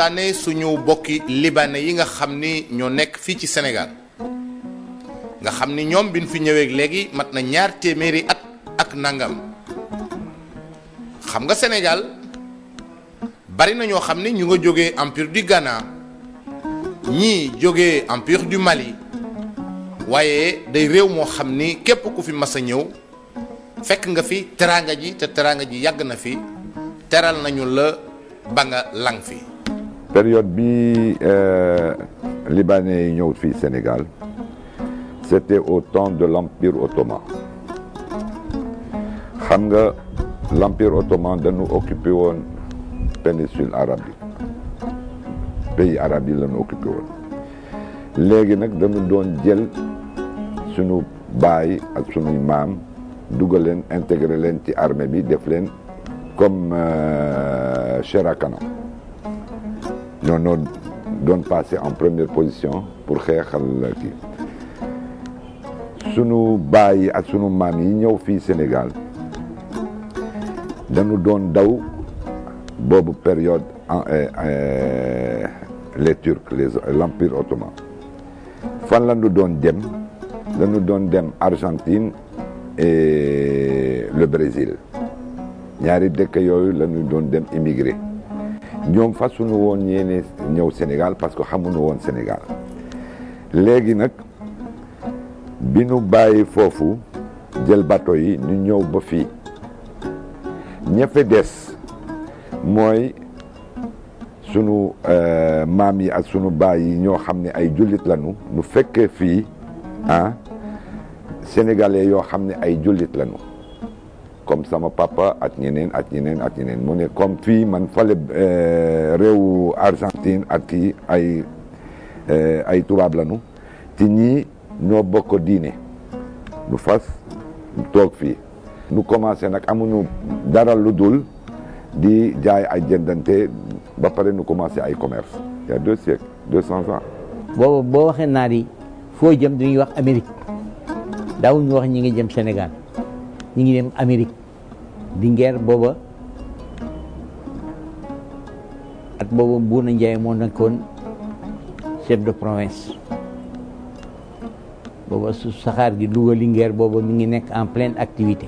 waxtaanee suñu bokki libanais yi nga xam ni ñoo nekk fii ci Sénégal nga xam ni ñoom biñ fi ñëwee léegi mat na ñaar téeméeri at ak nangam xam nga Sénégal bari na ñoo xam ni ñu nga jógee empire du Ghana ñii jógee empire du Mali waaye day réew moo xam ni képp ku fi mas a ñëw fekk nga fi teraanga ji te teraanga ji yàgg na fi teral nañu la ba nga lang fi. période bi libanais yi ñëw fii Sénégal c'était au temps de l'empire ottoman xam nga l'empire ottoman dañu occupé woon péninsule arabe bi pays arabe yi lañu occupé woon léegi nag dañu doon jël sunu baay ak sunuy maam dugal leen intégré leen ci armée bi def leen comme chair à canon ñoo noo doon passé en première position pour xeexal kii sunu baay ak sunu maam yi ñëw fii Sénégal dañu doon daw boobu période les Turcs les l'empire ottoman fan la ñu doon dem dañu doon dem Argentine et le Brésil ñaari dëkk yooyu la ñu doon dem immigré ñoom fasuñu woon yéene ñëw Sénégal parce que xamuñu woon Sénégal léegi nag bi ñu bàyyi foofu jël bateau yi ñu ñëw ba fii ñafe des mooy sunu maam yi ak sunu baay yi ñoo xam ne ay jullit lañu nu fekkee fii ah sénégalais yoo xam ne ay jullit lañu comme sama papa ak ñeneen ak ñeneen ak ñeneen mu ne comme fii man fale réewu Argentine ak kii ay ay tubaab lañu ci ñii ñoo bokk diine nu fas toog fii nu commencé nag amuñu dara lu dul di jaay ay jëndante ba pare nu commencé ay commerce il y a deux siècles deux cents ans boobu boo waxee naar yi foo jëm dañuy wax Amérique daawuñu wax ñi ngi jëm Sénégal ñi ngi dem Amérique di ngeer booba at booba Buuna Njaay moo nekkoon chef de province booba su saxaar gi Louga Linguère booba mi ngi nekk en pleine activité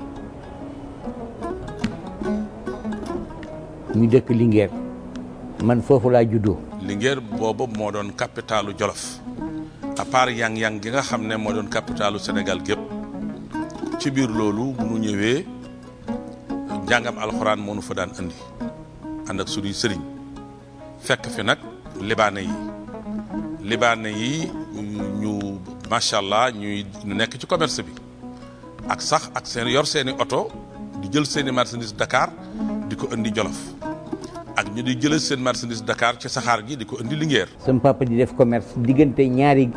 ñu dëkk Linguère man foofu laa juddoo Linguère booba moo doon capitalu Jolof à part yang-yang gi nga xam ne moo doon capitalu Sénégal gépp ci biir loolu bu nu ñëwee njàngam alxuraan moo nu fa daan andi ànd ak suñuy sëriñ fekk fi nag libaane yi libaane yi ñu macha allah ñuy ñu nekk ci commerce bi ak sax ak seen yor seeni oto di jël seeni marchandise Dakar di ko indi Jolof ak ñu di jëlee seen marchandise Dakar ci saxaar gi di ko indi Linguère. sama papa di def commerce diggante ñaari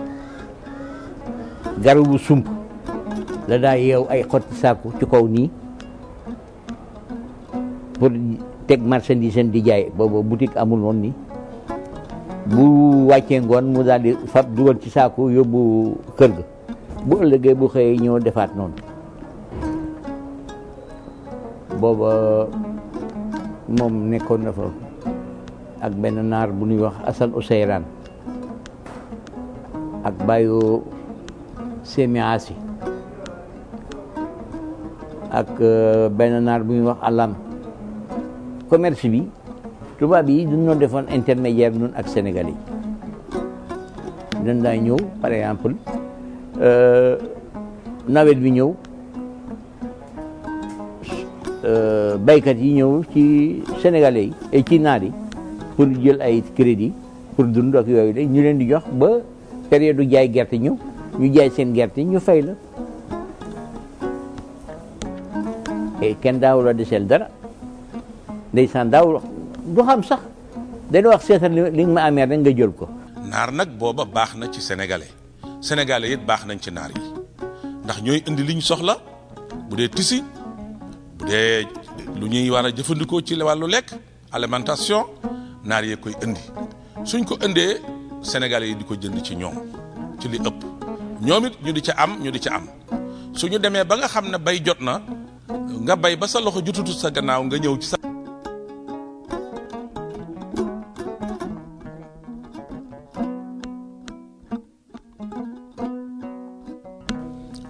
garabu sump la daa yeew ay xotti saaku ci kaw nii pour teg marchandise di jaay boobu boutique amul woon ni bu wàccee ngoon mu daal di fab dugal ci saaku yóbbu kër ga bu ëllëgee bu xëyee ñëw defaat noonu booba moom nekkoon na fa ak benn naar bu ñuy wax Assane Ousseyran ak bàyyu Semi Asi ak benn naar bu ñuy wax alam commerce bi tubaab yi duñoo defoon intermédiaire nun ak Sénégal yi dañ daa ñëw par exemple nawet bi ñëw baykat yi ñëw ci sénégalais yi et ci naar yi pour jël ay crédit pour dund ak yooyu de ñu leen di jox ba période du jaay gerte ñëw ñu jaay seen gerte ñu fay la et kenn daawul la deseel dara ndeysaan daawul du xam sax dañu wax seetal li nga ma amee rek nga jël ko. naar nag booba baax na ci sénégalais sénégalais it baax nañ ci naar yi ndax ñooy indi liñ soxla bu dee tisi bu dee lu ñuy war a jëfandikoo ci wàllu lekk alimentation naar yee koy indi suñ ko indee sénégalais yi di ko jënd ci ñoom ci li ëpp ñoom it ñu di ca am ñu di ca am suñu demee ba nga xam ne bay jot na nga bay ba sa loxo jotutu sa gannaaw nga ñëw ci sa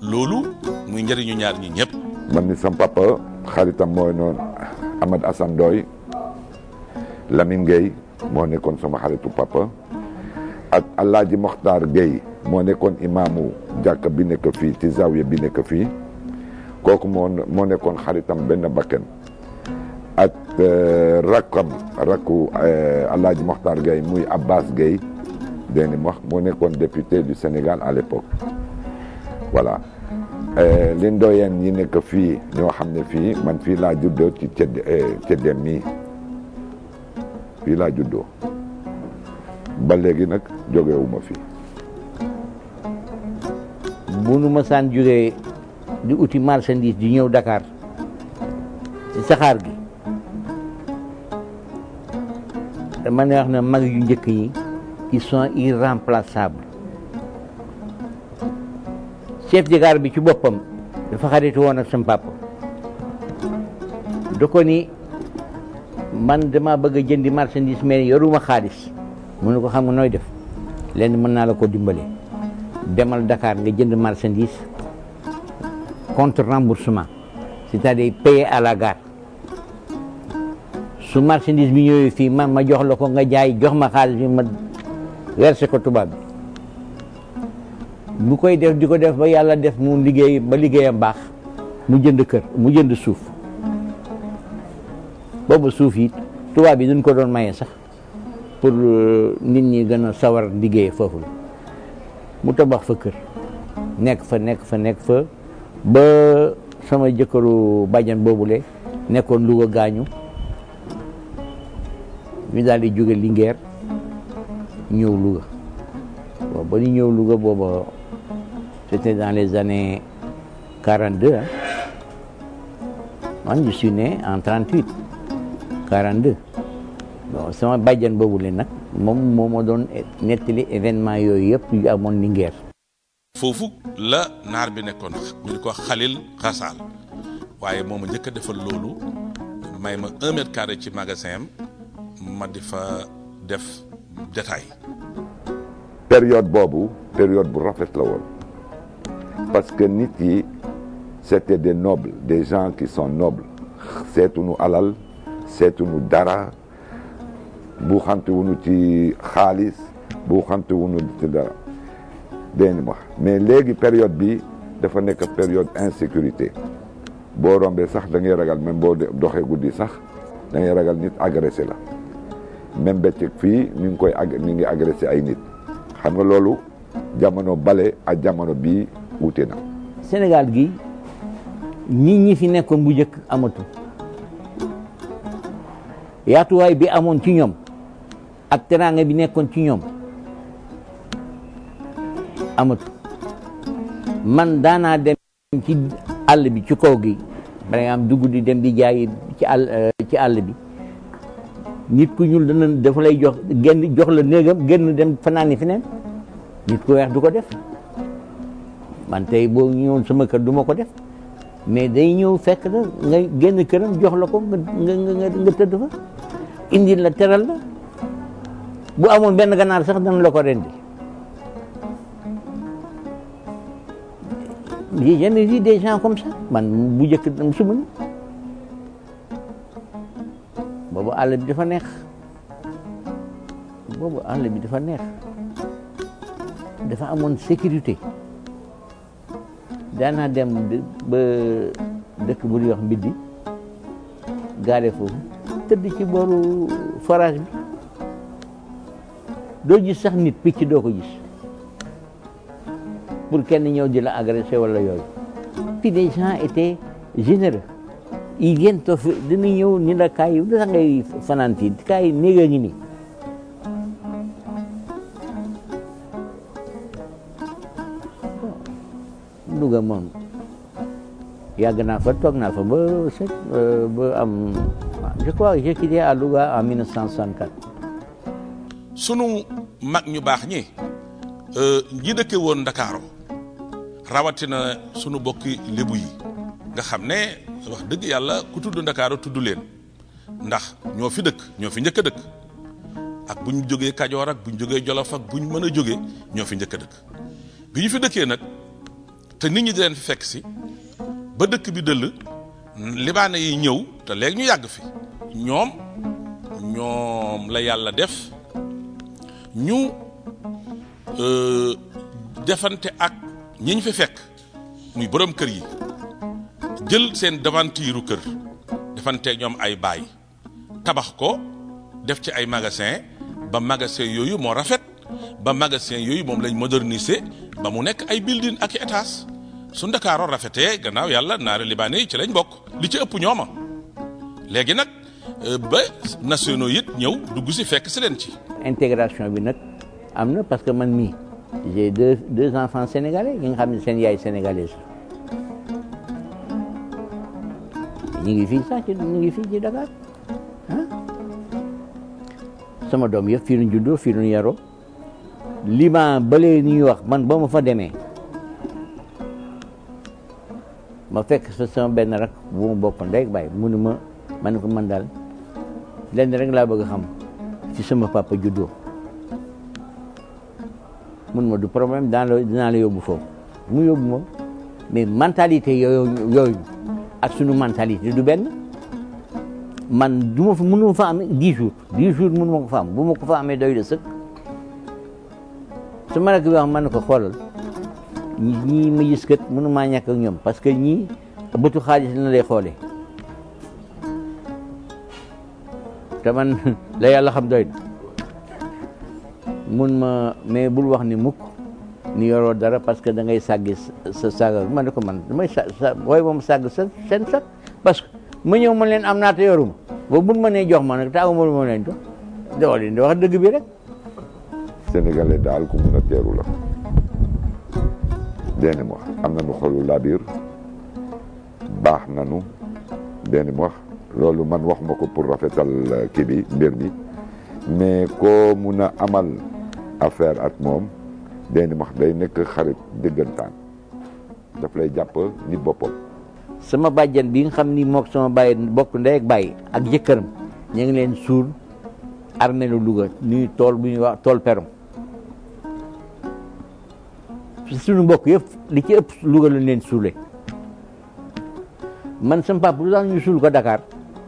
loolu muy njëriñu ñaar ñi ñëpp man ni sam papa xaritam mooy noonu Ahmad Assane Ndoye Lamine Gueye moo nekkoon sama xaritu papa ak Alaaji Mokhtar Gueye moo nekkoon imaamu jàkka bi nekk fii ci zawiya bi nekk fii kooku moo moo nekkoon xaritam benn bakken ak rakkam rakku Alaaji Mokhtar Gueye muy Abbas Gueye dégg nga wax moo nekkoon député du Sénégal à l'époque voilà li ndoyeen yi nekk fii ñoo xam ne fii man fii laa juddoo ci cedd ceddem mii fii laa juddoo ba léegi nag jógewuma fii bu nu masaan jógee di uti marchandise di ñëw Dakar ci saxaar gi dama ne wax ne mag yu njëkk yi ils sont irremplaçables chef de gare bi ci boppam dafa xaritu woon ak sam papa da ko ni man dama bëgg a jëndi marchandise mais yoruma xaalis mu ne ko xam nga nooy def lenn mën naa la ko dimbale demal Dakar nga jënd marchandise contre remboursement c'est-à-dire payer à la gare su marchandise bi ñëwee fii man ma jox la ko nga jaay jox ma xaalis bi ma versé ko tubaab bi bu koy def di ko def ba yàlla def mu liggéey ba liggéeyam baax mu jënd kër mu jënd suuf boobu suuf yi tubaab yi duñ ko doon maye sax pour nit ñi gën a sawar liggéey foofu la mu tabax fa kër nekk fa nekk fa nekk fa ba sama jëkkëru bàjjan boobule nekkoon Louga gaañu ñu daal di jóge Linguère ñëw Louga bon ba ñu ñëw Louga booba c'était dans les années 42 ah man je suis né en 38 42 bon sama bàjjan boobu leen nag moom moo ma doon nettali événement yooyu yëpp yu amoon Linguère foofu la naar bi nekkoon ñu di ko Xalil Xasaal waaye moom a njëkk a defal loolu may ma un mètre carré ci magasin am ma di fa def détail période boobu période bu rafet la woon parce que nit yi c'était des nobles des gens qui sont nobles seetuñu alal seetuñu dara bu xante wuñu ci xaalis bu xante wuñu ci dara dégg wax mais léegi période bi dafa nekk période insécurité boo rombee sax da ngay ragal même boo doxee guddi sax da ngay ragal nit agressé la même bëccëg fii ñu ngi koy ag ñu ngi agressé ay nit xam nga loolu jamono bale ak jamono bii wute na. Sénégal gi nit ñi fi nekkoon bu njëkk amatu yaatuwaay bi amoon ci ñoom ak teraanga bi nekkoon ci ñoom amatu man daanaa dem ci àll bi ci kaw gi par exemple dugg di dem di jaay ci àll ci àll bi nit ku ñuul dana dafa lay jox genn jox la néegam génn dem fanaani feneen nit ku weex du ko def man tey boo ñëwoon sama kër du ma ko def mais day ñëw fekk la nga génn këram jox la ko nga nga nga tëdd fa indi la teral la bu amoon benn ganaar sax dana la ko rendi j'ai jamais vu des gens comme ça man bu njëkk su ma boobu àll bi dafa neex boobu àll bi dafa neex dafa amoon sécurité daanaa dem ba dëkk bu ñuy wax mbiddi gaare foofu tëdd ci booru forage bi doo gis sax nit picc doo ko gis pour kenn ñëw di la agressé wala yooyu puis les gens étaient généreux ils viennent toog dina ñëw ni la kaay lu tax ngay fanaan fii kaay néeg a ngi nii Louga moom yàgg naa fa toog naa fa ba set ba am je crois j'ai quitté à Louga en 1964. sunu mag ñu baax ñi ñi dëkke woon Ndakaaru rawatina sunu bokki lébu yi nga xam ne wax dëgg yàlla ku tudd Ndakaaru tudd leen ndax ñoo fi dëkk ñoo fi njëkk a dëkk ak bu ñu jógee Kajoor ak bu ñu jógee Jolof ak bu ñu mën a jógee ñoo fi njëkk a dëkk bi ñu fi dëkkee nag te nit ñi di leen fi fekk si ba dëkk bi dëll libaane yi ñëw te léegi ñu yàgg fi ñoom ñoom la yàlla def ñu euh, defante ak ñi ñu fi fekk muy borom kër yi jël seen devantiiru kër defante ñoom ay baay tabax ko def ci ay magasin ba magasin yooyu moo rafet ba magasin yooyu moom lañ moderniser ba mu nekk ay building ak i étage su ndakaaroo rafetee gannaaw yàlla naari libaane yi ci lañ bokk li ci ëpp ñooma léegi nag euh, ba nationaux it ñëw dugg si fekk si leen ci intégration bi nag am na parce que man mii j'ai deux deux enfants sénégalais yi nga xam ne seen yaay sénégalaise la ñu ngi fii sax ci ñu ngi fii ci Dakar ah sama doom yëpp fii nu juddoo fii nu yaroo liban balee ñuy wax man ba ma fa demee ma fekk fa sama benn rak bu ma bokk ndey ak baay mu ne ma ma ne ko man daal lenn rek laa bëgg a xam ci sama papa juddoo mun ma du problème daan la dinaa la yóbbu foofu mu yóbbu ma mais mentalité yooyu yooyu ak sunu mentalité du benn man du ma fa mënu ma fa am dix jours dix jours mënu ma ko fa am bu ma ko fa amee doy de sëkk su ma rek bi wax man ne ko xoolal ñi ñii ma gis kat mënu maa ñàkk ak ñoom parce que ñii bëtu xaalis na lay xoolee te man la yàlla xam doy na mun ma mais bul wax ni mukk ni yoroo dara parce que da ngay sàggi sa sàgga ma ne ko man damay sa sa booy moom sàgg sa seen sax parce que ma ñëw ma leen am naa te yoruma ba buñ ma nee jox ma nag taagu ma ma leen jox doo leen di wax dëgg bi rek sénégalais daal ku mun a teeru la benn wax am nañu xolu labir baax nañu benn wax loolu man wax ma ko pour rafetal kii bi mbir mi mais koo mun a amal affaire ak moom benn wax day nekk xarit dëggantaan daf lay jàpp ni boppam sama bàjjan bi nga xam ni mook sama bàyyi bokk ndey ak bàyyi ak jëkkëram ñu ngi leen suul armée lu Louga ñuy tool bu ñuy wax tool perom suñu mbokk yëpp li ci ëpp Louga lañ leen suule man sama papa lu tax ñu suul ko Dakar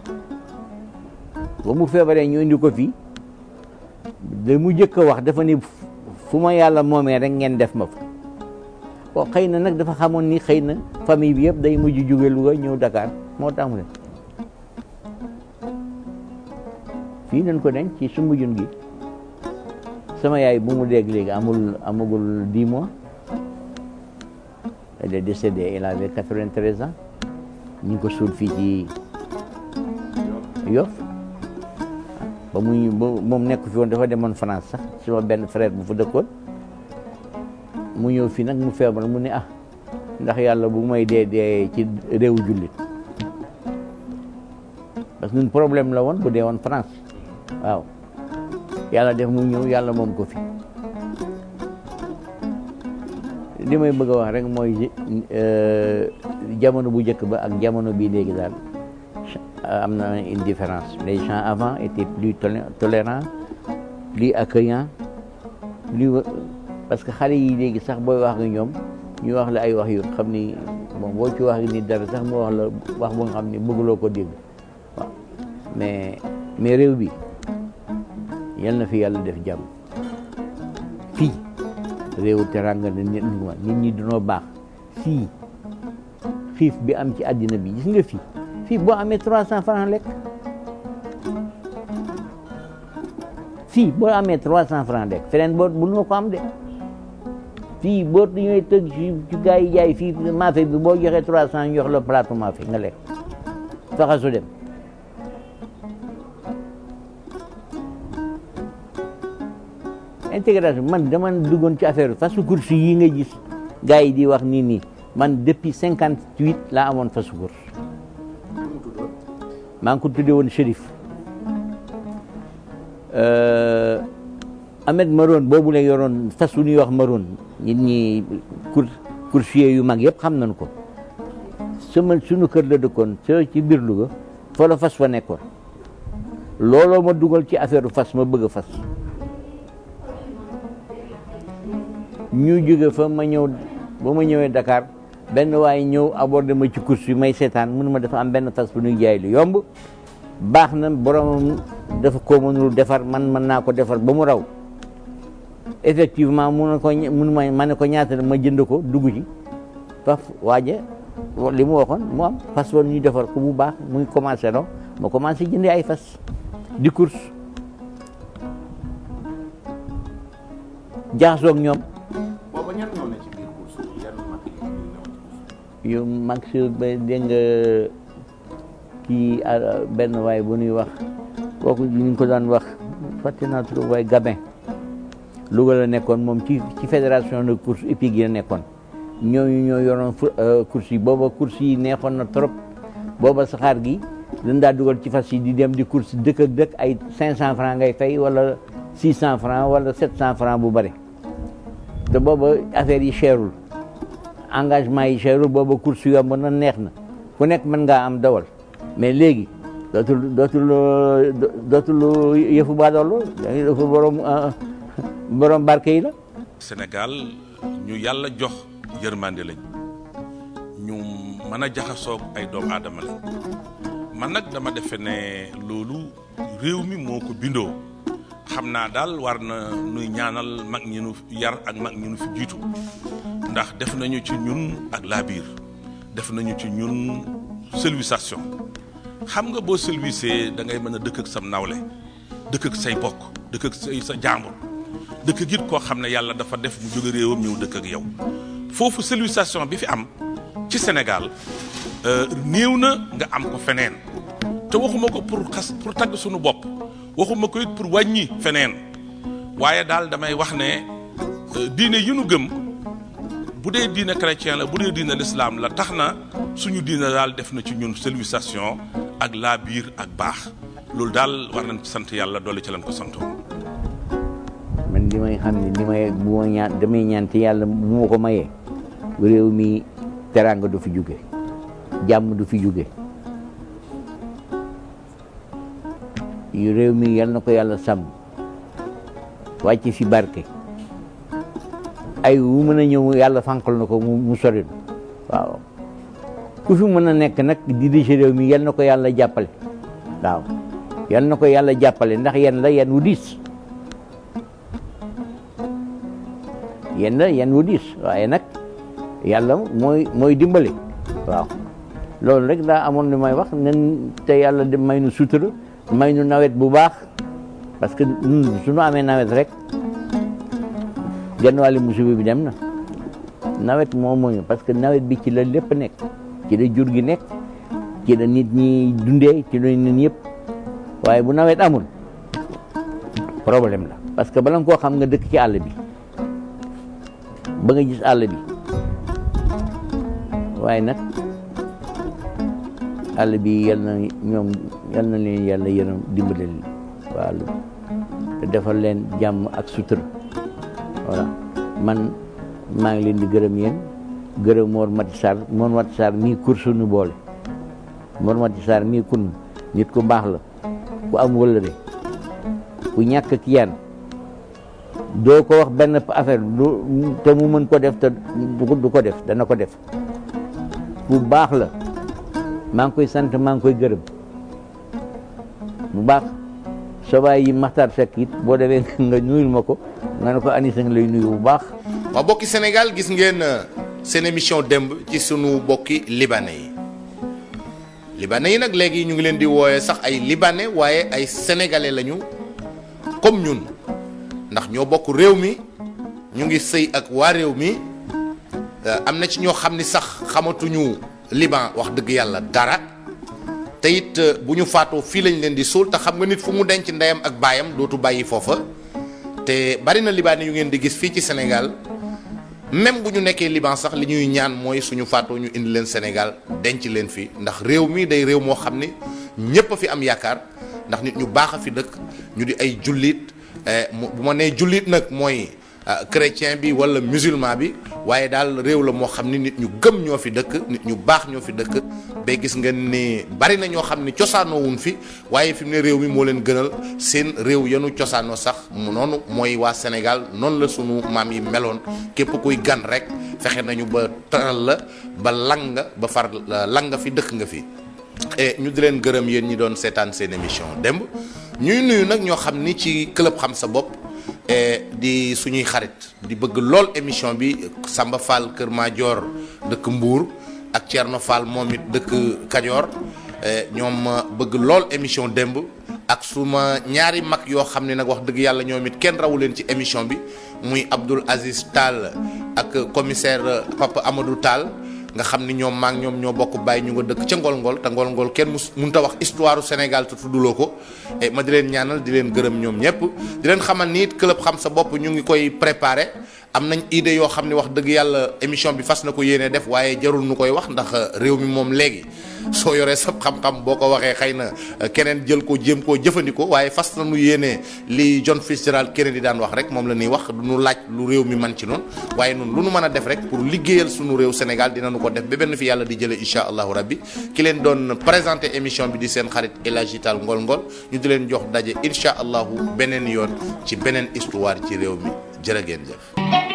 ba mu feebaree ñu indi ko fii da mu jëkk a wax dafa ni fu ma yàlla moomee rek ngeen def ma fa bon xëy na nag dafa xamoon ni xëy na famille bi yëpp day mujj jóge Louga ñëw Dakar moo tax mu ne fii nañ ko denc ci sumbu jun gi sama yaay bu mu dégg léegi amul amagul dix mois elle est décédée elle avait quatre-vingt-treize ans ñu ngi ko suul fii ci Yoff ba muy ba moom nekk fi woon dafa demoon France sax sama benn frère bu fa dëkkoon mu ñëw fii nag mu feebar mu ne ah ndax yàlla bu may dee dee ci réewu jullit parce que ñun problème la woon bu dee woon France waaw yàlla def mu ñëw yàlla moom ko fi li may bëgg a wax rek mooy jamono bu njëkk ba ak jamono bii léegi daal am na une différence les gens avant étaient plus tolérants plus accueillants plus parce que xale yi léegi sax booy wax nga ñoom ñu wax la ay wax yu xam ni bon boo ci wax ni dara sax mu wax la wax bu nga xam ni bëgguloo ko dégg waaw mais mais réew bi yal na fi yàlla def jàmm fii réewu teranga na nit ñi nit ñi dunoo baax fii xiif bi am ci àddina bi gis nga fii fii boo amee trois cent francs lekk fii boo amee trois cent francs lekk feneen boo bu noo ko am de fii boo ñëwee tëgg ci ci gars yi jaay fii maafe bi boo joxee trois cent ñu jox la plateau maafe nga lekk faxasu dem intégration man dama duggoon ci affaire fasu course yi nga gis gars yi di wax nii nii man depuis cinquante huit laa amoon fasu course maa ngi ko tuddee woon Chérif Ahmed Maroon boobu la yoroon fas wu ñuy wax Maroon nit ñi cour coursier yu mag yëpp xam nañ ko sama sunu kër la dëkkoon so ci biir Louga fa la fas fa nekkoon looloo ma dugal ci affaire fas ma bëgg a fas ñu jóge fa ma ñëw ba ma ñëwee Dakar benn waaye ñëw abordé ma ci course bi may seetaan mënu ma dafa am benn fas bu ñuy jaay lu yomb baax na borom dafa ko mënul defar man mën naa ko defar ba mu raw effectivement mun na ko mun ma ma ne ko ñaata la ma jënd ko dugg ci faf waaje li mu waxoon mu am fas woon ñu defar ko bu baax muy commencé no ma commencé jëndee ay fas di course jaxasoo ak ñoom booba ñan ñoo ne ci biir course bi yan mag yi ñu ñëw ci course yu mag si ba dégg nga kii ah, benn waay bu ñuy wax kooku ñu ngi ko daan wax fàtte naa trop waaye Gabin Louga la nekkoon moom ci ci fédération de course hippique yi la nekkoon ñooñu ñoo yoroon fu- euh, course yi booba course yi neexoon na trop booba saxaar gi dañ daa dugal ci fas yi di dem di course dëkk ak dëkk ay 500 francs ngay fay wala 600 francs wala 700 francs bu bëri te booba affaire yi cherul engagement yi cherul booba course yu yomb na neex na ku nekk mën ngaa am dawal mais léegi dootul dootul euh, do- dootul yëfu baadoolo yëfu borom euh, borom barke yi la Sénégal ñu yàlla jox yërmande lañ ñu mën a jaxasoog ay doomu aadama lañ man nag dama defe ne loolu réew mi moo ko bindoo xam naa daal war na nuy ñaanal mag ñi nu yar ak mag ñi nu fi jiitu ndax def nañu ci ñun ak laabiir def nañu ci ñun civilisation xam nga boo civilisé da ngay mën a dëkk ak sam nawle dëkk ak say bokk dëkk ak say sa jàmbur dëkk git koo xam ne yàlla dafa def mu jóge réewam ñëw dëkk ak yow foofu civilisation bi fi am ci Sénégal euh, néew na nga am ko feneen te waxuma ko pour xas pour tagg suñu bopp waxuma ko it pour wàññi feneen waaye daal damay wax ne euh, diine yi nu gëm bu dee diine chrétien la bu dee diine l'islam la tax na suñu diine daal def na ci ñun civilisation ak laa biir ak baax loolu daal war nañ ci sant yàlla dolli ci lañ ko santoo man li may xam ne li may bu ma ñaan damay ñaan te yàlla bu ma ko mayee réew mi teraanga du fi jóge jàmm du fi jóge yu réew mi yal na ko yàlla sàmm wàcc fi barke ay wu mën a ñëw yàlla fànqal na ko mu mu sori waaw ku fi mën a nekk nag di dirige réew mi yal na ko yàlla jàppale waaw yal na ko yàlla jàppale ndax yen la yen wu diis yen la yen wu diis waaye nag yàlla mooy mooy dimbali waaw loolu rek daa amoon li may wax nen te yàlla di may nu sutura may nu nawet bu baax parce que ñun suñu amee nawet rek genn wàllu musiba bi dem na nawet moo mooñu parce que nawet bi ci la lépp nekk ci la jur gi nekk ci la nit ñi dundee ci la nit yëpp waaye bu nawet amul problème la parce que bala nga koo xam nga dëkk ci àll bi ba nga gis àll bi waaye nag àll bi yal na ñoom yal na leen yàlla yërëm dimbale leen waa àll bi te defal leen jàmm ak sutura voilà man maa ngi leen di gërëm yéen gërëm Mor Mati Sarr Mor Mati Sarr mii kur suñu boole Mor Mati Sarr mii kun nit ku baax la ku am wëllëre ku ñàkk ki yaan doo ko wax benn affaire du te mu mën ko def te du ko du ko def dana ko def bu baax la maa ngi koy sant maa ngi koy gërëm bu baax sobaay yi Maxtar Seck it boo demee nga nuyul ma ko nga ne ko Anissa nga lay nuyu bu baax waa bokki Sénégal gis ngeen euh, seen émission démb ci sunu bokki libanais yi libanais yi nag léegi ñu ngi leen di wooye sax ay libanais waaye ay sénégalais lañu comme ñun ndax ñoo bokk réew mi ñu ngi sëy ak waa réew mi euh, am na ci ñoo xam ni sax xamatuñu liban wax dëgg yàlla dara te it euh, bu ñu faatoo fii lañ leen di suul te xam nga nit fu mu denc ndeyam ak baayam dootu bàyyi foofa te bari na libaane yu ngeen di gis fii ci Sénégal même bu ñu nekkee Liban sax li ñuy ñaan mooy suñu faatoo ñu indi leen Sénégal denc leen fi ndax réew mi day réew moo xam ni ñépp a fi am yaakaar ndax nit ñu baax a fi dëkk ñu di ay jullit eh, mu- bu ma nee jullit nag mooy ah, chrétien bi wala musulman bi waaye daal réew la moo xam ni nit ñu gëm ñoo fi dëkk nit ñu baax ñoo fi dëkk ba gis nga ni bari na ñoo xam ni cosaanoo wuñ fi waaye fi mu ne réew mi moo leen gënal seen réew yenu cosaanoo sax mu noonu mooy waa Sénégal noonu la sunu maam yi meloon képp kuy gan rek fexe nañu ba taral la ba lang nga ba far lang nga fi dëkk nga fi. et ñu di leen gërëm yéen ñi doon seetaan seen émission démb ñuy nuyu nag ñoo xam ni ci club xam sa bopp di suñuy xarit di bëgg lool émission bi Samba Fall Kër Madior dëkk Mbour ak Thierno Fall moom it dëkk Kajoor ñoom bëgg lool émission démb ak suma ñaari mag yoo xam ne nag wax dëgg yàlla ñoom it kenn rawu leen ci émission bi muy Abdoul Aziz Tall ak commissaire Papa Amadou Tall nga xam ni ñoom maa ngi ñoom ñoo bokk bàyyi ñu nga dëkk ca ngol-ngol te ngol-ngol kenn mus mënut a wax histoire Sénégal te tudduloo ko et ma di leen ñaanal di leen gërëm ñoom ñëpp di leen xamal ni it club xam sa bopp ñu ngi koy préparé am nañ idée yoo xam ne wax dëgg yàlla émission bi fas na ko yéene def waaye jarul nu koy wax ndax réew mi moom léegi soo yoree sab xam-xam boo ko waxee xëy na keneen jël ko jéem koo jëfandikoo waaye fas na nu yéene li John Fitzgerald Kennedy daan wax rek moom la ñuy wax du nu laaj lu réew mi man ci noonu waaye noonu lu nu mën a def rek pour liggéeyal sunu réew Sénégal dinañu ko def ba benn fi yàlla di jëlee incha allahu rabbi ki leen doon présenté émission bi di seen xarit El Hadji Tall Ngol Ngol ñu di leen jox daje incha allahu beneen yoon ci beneen histoire ci réew mi jërë ngeen jëf